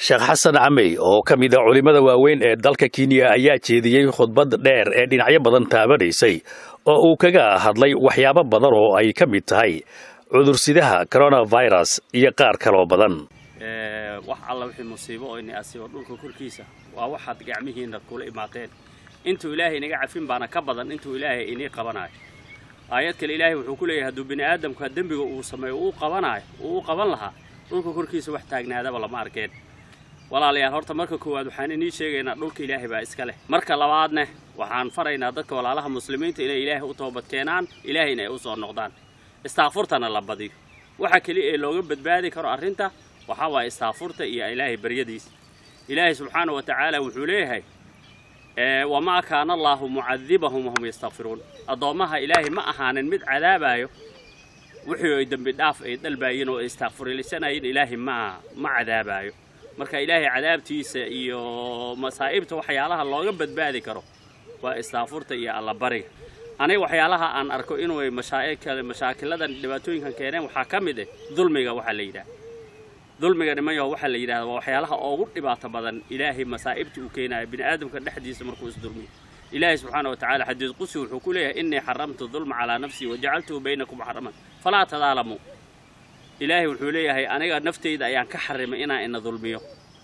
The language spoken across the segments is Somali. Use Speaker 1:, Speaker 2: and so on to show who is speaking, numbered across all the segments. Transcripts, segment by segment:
Speaker 1: sheekh xasan camey oo ka mid a culimmada waaweyn ee dalka kenya ayaa jeediyey khudbad dheer ee dhinacyo badan taabanaysay oo uu kaga hadlay waxyaabo badan oo ay ka mid tahay cudursidaha coronavirus iyo qaar kaloo badan
Speaker 2: wax alla wixii musiibo oo ini asiibo dhulka korkiisa waa waxaad gacmihiinna kula imaateen intuu ilaahay inaga cafin baana ka badan intuu ilaahay inii qabanayo aayad kale ilaahay wuxuu ku leeyahay hadduu bini aadamka dembiga uu sameeyo uu qabanayo uu u qaban lahaa dhulka korkiisa wax taagnaadaba lama arkeen walaalayaal horta marka koowaad waxaan inii sheegaynaa dhulka ilaahay baa iska leh marka labaadne waxaan faraynaa dadka walaalaha muslimiinta inay ilaahay u toobad keenaan ilaahayna ay u soo noqdaan istaafurtana la badiyo waxa keliya ee looga badbaadi karo arrinta waxaa waaye istaafurta iyo ilaahay baryadiisa ilaahay subxaana wa tacaala wuxuu leeyahay wamaa kaana allaahu mucadibahum wahum yastakfiruun addoommaha ilaahay ma ahaanin mid cadaabayo wixii ay dembi dhaaf ay dalbaayeen oo ay istaakfurilisanaayeen ilaahay ma ma cadaabaayo marka ilaahay cadaabtiisa iyo masaa'ibta waxyaalaha looga badbaadi karo waa istaafurta iyo allabariga aniga waxyaalaha aan arko inuu mashaakiladan dhibaatooyinkan keeneen waxaa ka mid ah dulmiga waxaa la yidhaha dulmiga nimanyaho waxaa la yidhahda waa waxyaalaha ugu dhibaato badan ilaahay masaa'ibta uu keenayo bini aadamka dhexdiisa markuu isdulmiyo ilaahay subxaana wa tacala xadiis qusi wuxuu ku leeyahay innii xaramtu dulma calaa nafsii wajacaltuhu baynakum xaraman falaa tadaalamuu ilaahay wuxuu leeyahay aniga naftayda ayaan ka xarimay inaan ina dulmiyo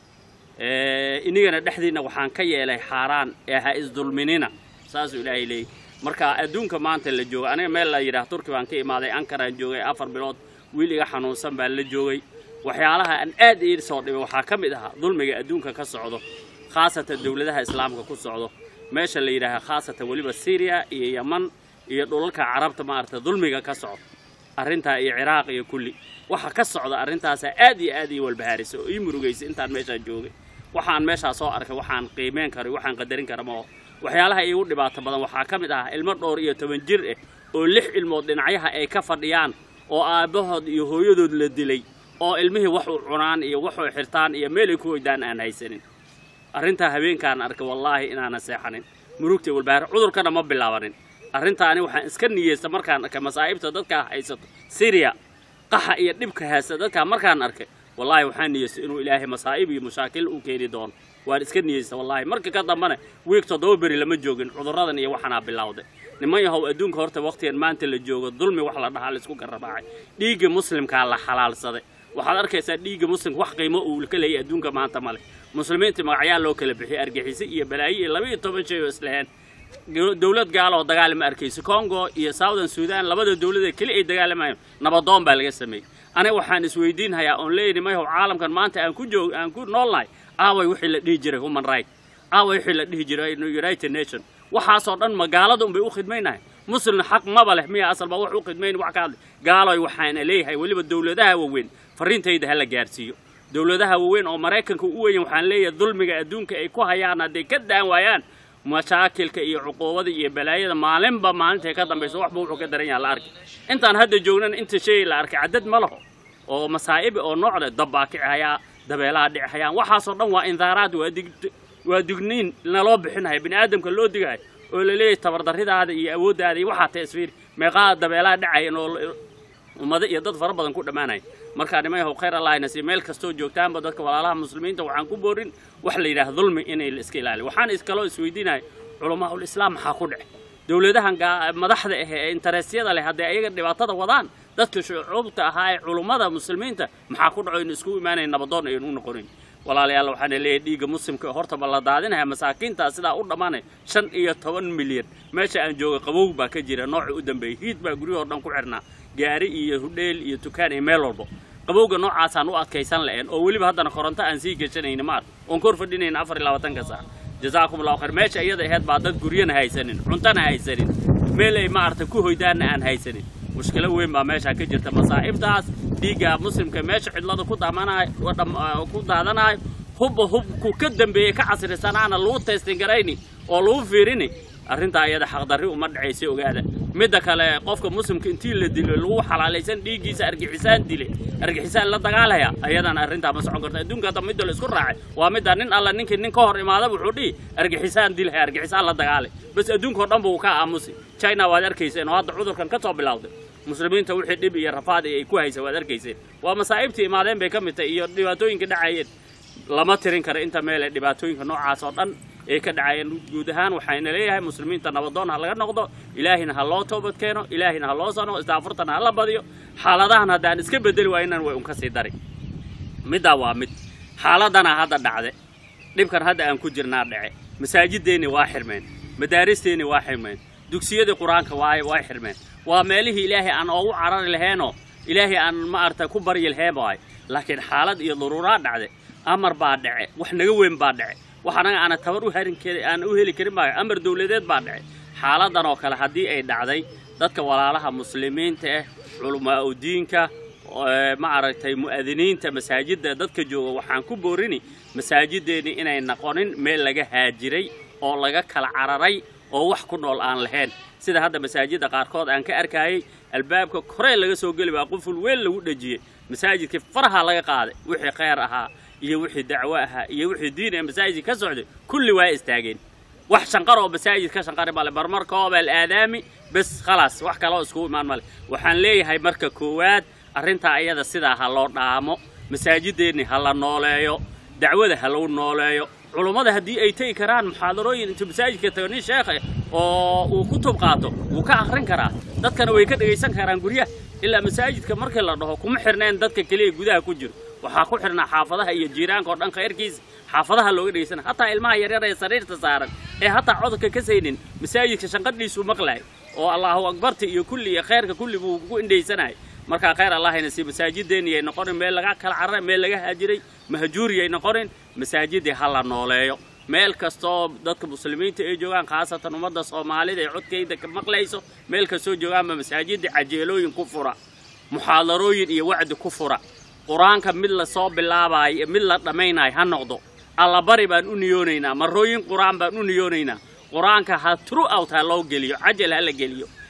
Speaker 2: inigana dhexdiinna waxaan ka yeelay xaaraan ee ha isdulminina saasuu ilaahay leeyahy marka adduunka maanta la jooga aniga meel la yidhaha turki baan ka imaaday ankaraan joogay afar bilood wiil iga xanuunsan baan la joogay waxyaalaha aan aad ii soo dhibay waxaa ka mid ahaa dulmiga adduunka ka socdo khaasatan dowladaha islaamka ku socdo meesha la yidhaaha khaasatan weliba syriya iyo yeman iyo dhulalka carabta maaragta dulmiga ka socdo arrintaa iyo ciraaq iyo kulli waxa ka socda arrintaasaa aad iyo aad ii walbahaarisa oo ii murugaysay intaan meeshaa joogay waxaan meeshaa soo arkay waxaan qiimeyn kara waxaan qadarin kara maoo waxyaalaha iigu dhibaato badan waxaa ka mid ahaa ilmo dhowr iyo toban jir ah oo lix ilmood dhinacyaha ay ka fadhiyaan oo aabbahood iyo hooyadood la dilay oo ilmihii wax u cunaan iyo waxu xirtaan iyo meel ay ku hoydaan aan haysanin arrintaa habeenkaan arkay wallaahi inaanan seexanin murugtay walbahaar cudurkana ma bilaabanin arrintaani waxaan iska niyeysta markaan arkay masaa'ibta dadkaa haysato syriya qaxa iyo dhibka haysta dadkaa markaan arkay wallaahi waxaan niyeystay inuu ilaahay masaa'ib iyo mashaakil u keeni doono waan iska niyeysta wallaahi marka ka dambana wiig toddoba beri lama joogin cudurradan iyo waxanaa bilowday niman yahow adduunka horta wakhtigan maanta la joogo dulmi wax la dhahaa laisku garrabaacay dhiigga muslimkaa la xalaalsaday waxaad arkaysaa dhiigga muslimka wax qiimo uu ka leeyay adduunka maanta male muslimiinta magacyaa loo kala bixiyay argixisay iyo balaayo iyo laba iyo toban shay oo islaheen dowlad gaala oo dagaali ma arkayso congo iyo southern sudan labada dowlad ee keli ay dagaalamayaan nabadoon baa laga sameeyey aniga waxaan isweydiinhayaa oon leeyahay mayahow caalamkan maanta aan ku joog aan ku noolnahay aaway wixii la dhihi jiray human right aaway wixii la dhihi jiray united nation waxaasoo dhan magaalada unbay u khidmaynahay muslimna xaq maba leh miya asalba wax u khidmayn wax ka hadlay gaaloy waxaana leeyahay weliba dowladaha waaweyn farriintayda ha la gaarsiiyo dowladaha waaweyn oo maraykanka u weyn waxaan leeyahay dulmiga adduunka ay ku hayaan hadday ka daan waayaan mashaakilka iyo cuquubada iyo balaayada maalinba maalintay ka dambayso waxba wuxuu ka daran yaha la arkay intaan hadda joognana inta shay la arkay caddad ma laho oo masaa'ibi oo noocda dabbaa kichayaa dabeelaha dhicihayaan waxaasoo dhan waa indaaraad waa dig waa digniin naloo bixinaya bini aadamka loo digahay oo la leeyahay tabardarridaada iyo awooddaada iyo waxaa tasfiir meeqaa dabeelaha dhacayan oo ummado iyo dad fara badan ku dhammaanaya markaa nimayahow khayr allahna si meel kastoo joogtaanba dadka walaalaha muslimiinta waxaan ku boorin wax la yidhaha dulmi inay la iska ilaaliyo waxaan iskaloo isweydiinaya culamaaul islaam maxaa ku dhece dowladahan madaxda ah ee interesyada leh hadday ayaga dhibaatada wadaan dadka shucuubta ahaa ee culummada muslimiinta maxaa ku dhaco inu isku imaanayn nabadoon aynu u noqonayn walaalayaal waxaana leeyahay dhiigga muslimka hortaba la daadinaya masaakiintaa sidaa u dhammaanaya shan iyo toban milyan meesha aan jooga qabow baa ka jira nooca u dambeeyey hiid baa guryahoo dhan ku xirnaa gaari iyo hudheel iyo tukaan iyo meel walbo qabowga noocaasaan u adkaysan la'een oo weliba haddana koronto aan sii geshanayna maar oon kor fadhinayna afar iyo labaatanka saac jazaakum allahu khayr meesha iyada aheyd baa dad guryana haysanin cuntana haysanin meel ay maaragtay ku hoydaanna aan haysanin mushkilo weyn baa meeshaa ka jirta masaa'ibtaas dhiigga muslimka meesha cidlada ku daamanayo ku daadanayo hubba hubku ka dambeeyey ka casrisanaana lagu taystin garayni oo lagu fiirini arrintaa iyada xaqdarri uma dhacaysa ogaada midda kale qofka muslimka intii la dilo lagu xalaalaysan dhiiggiisa argixisaan dile argixisaan la dagaalaya ayadana arrintaa ma socon karta adduunka hadda midda la isku raacay waa midda nin alla ninkii nin ka hor imaada wuxuu dhihi argixisaan dilhay argixisaan la dagaalay bas adduunkao dhan buu ka aamusi china waad arkayseen oo hadda cudurkan ka soo bilowday muslimiinta wixii dhib iyo rafaad ay ku haysa waad arkayseen waa masaa'ibtii imaadeen bay ka mid tahay iyo dhibaatooyinka dhacayeen lama tirin karo inta meele dhibaatooyinka noocaas oo dhan ee ka dhacayeen guud ahaan waxayna leeyahay muslimiinta nabadoon ha laga noqdo ilaahina ha loo toobad keeno ilaahina ha loo sano istaafurtana ha la badiyo xaaladahan haddaan iska bedeli waaynan way un ka sii dari middaa waa mid xaaladana hadda dhacde dhibkan hadda aan ku jirnaa dhace masaajideenni waa xirmeen madaaristeenni waa xirmeen dugsiyadii qur-aanka waa waa xirmeen waa meelihii ilaahay aan oogu carari laheenoo ilaahay aan ma aragtay ku baryi laheen waay laakiin xaalad iyo daruuraa dhacde amar baa dhace wax naga weyn baa dhace wax anaga aana tabar u harin kari aan u heli karin baa amar dawladeed baa dhace xaaladan oo kale haddii ay dhacday dadka walaalaha muslimiinta ah culamaa u diinka ma aragtay mu'adiniinta masaajidda dadka jooga waxaan ku boorini masaajideenni inay noqonin meel laga haajiray oo laga kala cararay oo wax ku nool aan lahayn sida hadda masaajidda qaarkood aan ka arkayay albaabka koree laga soo geli baa quful weyn lagu dhejiyey masaajidkii faraha laga qaaday wixii khayr ahaa iyo wixii dacwo ahaa iyo wixii diin ee masaajid ka socday kulli waa istaageen wax shanqar oo masaajid ka shanqari male marmarkooba alaadaami bes khalaas wax kaloo iskugu imaan male waxaan leeyahay marka koowaad arrintaa ayada sidaa ha loo dhaamo masaajideenni ha la nooleeyo dacwada ha lagu nooleeyo culummada haddii ay tegi karaan muxaadarooyin intuu masaajidka tago nin sheekhe oo uu ku tub qaato wuu ka akhrin karaa dadkana way ka dhegaysan karaan guryaha ilaa masaajidka markii la dhaho kuma xirneen dadka keliya gudaha ku jiro waxaa ku xirnaa xaafadaha iyo jiiraanka oo dhan khayrkiisa xaafadaha looga dhegaysana hataa ilmaha yaryar ee sariirta saaran ee hataa codka ka saynin masaajidka shanqadhiisuu maqlaay oo allahu akbarta iyo kulli iyo khayrka kulli buu ku indhaysanay markaa khayr allahayna sii masaajideenni ay noqonin meel laga kala cararay meel laga haajiray mahjuuri ay noqonin masaajidii ha la nooleeyo meel kastoo dadka muslimiinta ay joogaan khaasatan ummadda soomaalida ee codkayda ka maqlayso meel kastoo joogaanba masaajidda cajeelooyin ku fura muxaadarooyin iyo wacdi ku fura qur-aanka mid la soo bilaabayo mid la dhammaynayo ha noqdo allabari baan u niyoonaynaa marooyin qur-aan baan u niyoonaynaa qur-aanka ha true out ha loo geliyo cajal ha la geliyo